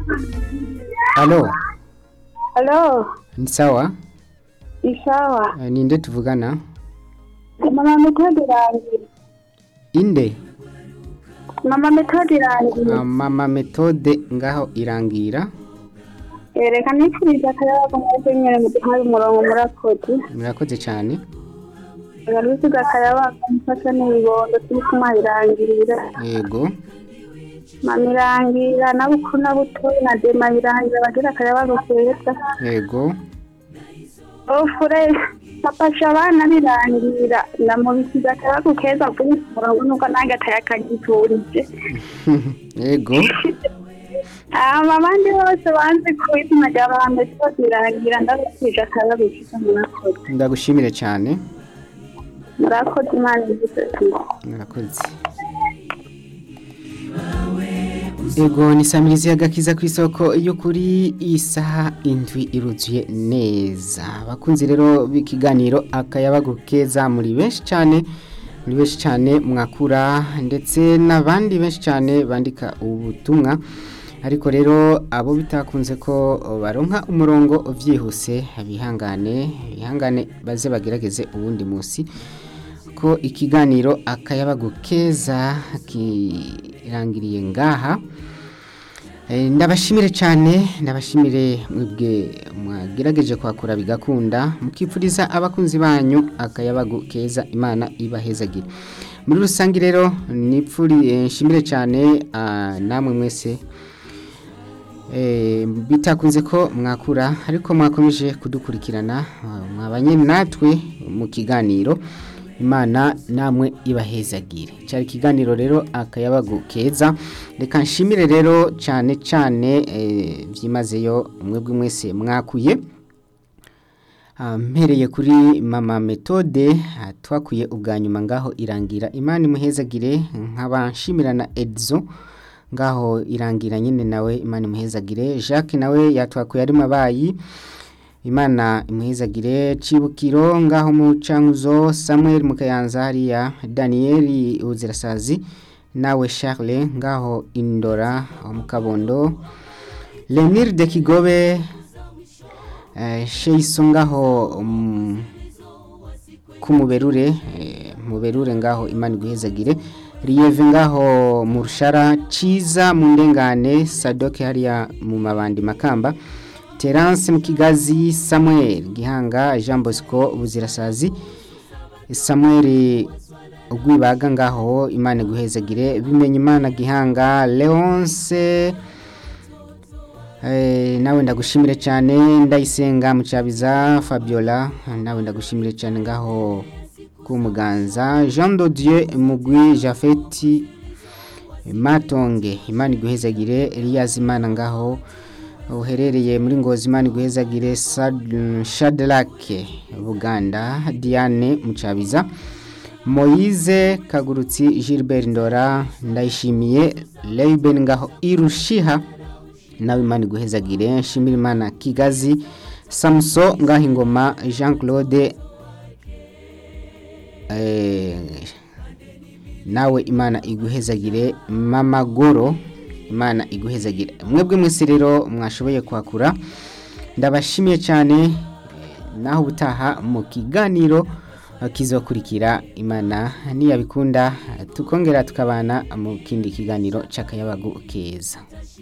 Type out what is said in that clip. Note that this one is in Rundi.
Halo, Halo, ni sawa? ni sawa. Eh, Ninde tuvugana? Mama Methode irangira. Inde? Mama Methode irangira. Ah, Mama Methode ngaho irangira. Reka nifuriza akayabaga mwese nyene muduhaye umurongo murakoze. Murakoze cyane. Reka nifuriza akayabaga mufasha n'ibibondo turi kumwa irangirira. Yego. Mama irangira na bukuru na butoyi na dema irangira bagira akayabaga keza. Yego. Ofure bafasha abana birangira ndamubisiza akayabaga keza kuri ku murongo nuko nange atayakagipfurije. Yego. Aba abandi bose banze ku izina rya Mama Methode irangira ndabifurije akayabaga keza murakoze. Ndagushimire cyane. murakoze imana igitoti Murakoze. Ego ni Samirizi agakiza ku isoko yo kuri isaha indwi iruzuye neza. Abakunzi rero b'ikiganiro akayabagu keza muri benshi cyane muri benshi cyane mwakura ndetse n'abandi benshi cyane bandika ubutumwa ariko rero abo bitakunze ko baronka umurongo byihuse bihangane bihangane baze bagerageze uwundi munsi ko ikiganiro akayabagu keza kirangiriye ngaha Eh, ndabashimire cyane ndabashimire mwebwe mwagerageje kwakura bigakunda mukipfuriza abakunzi banyu akayabagu keza imana ibahezagire muri rusange rero nipfuri eh, nshimire cyane ah, namwe mwese Eh, bitakunze ko mwakura ariko mwakomeje kudukurikirana ah, mwabanye natwe mu kiganiro imana namwe ibahezagire cyari ikiganiro rero akayabagu keza reka nshimire rero cyane cyane eh, byimazeyo mwebwe mwese mwakuye Ah, mpereye kuri mama metode ah, twakuye ubwa nyuma ngaho irangira imana imuhezagire nkaba nshimira na edizo ngaho irangira nyine nawe imana imuhezagire jacques nawe yatwakuye ari mabayi imana imuhezagire cibukiro ngaho mu cankuzo samuel mukayanza hariya daniyeli uzirasazi nawe charles ngaho indora mu kabondo lenir de kigobe eh, sheiso ngaho um, kumuberure eh, muberure ngaho imana iguhezagire riyeve ngaho mu rushara ciza mu ndengane sadoke hariya mu mabandi makamba terance mu kigazi samuel gihanga jean bosco buzirasazi samuel ugwibaga ngaho imana iguhezagire bimenya imana gihanga leonce Eh, nawe ndagushimire cyane ndayisenga mucabiza fabiola nawe ndagushimire cyane ngaho ku muganza jean de dieu mugwi jafeti matonge imana iguhezagire elias imana ngaho uherereye muri ngozi imana iguhezagire Sad- shadrack buganda diane mucabiza moyize kagurutsi gilbert ndora ndayishimiye leiben ngaho irushiha nawe imana iguhezagire nshimira imana kigazi samuso ngaho ingoma jean claude eh, nawe imana iguhezagire mama goro imana iguhezagire mwebwe mwese rero mwashoboye kwakura ndabashimiye cyane eh, naho ubutaha mu kiganiro eh, kizokurikira imana niyabikunda eh, tukongera tukabana mu kindi kiganiro cy'akayabagu keza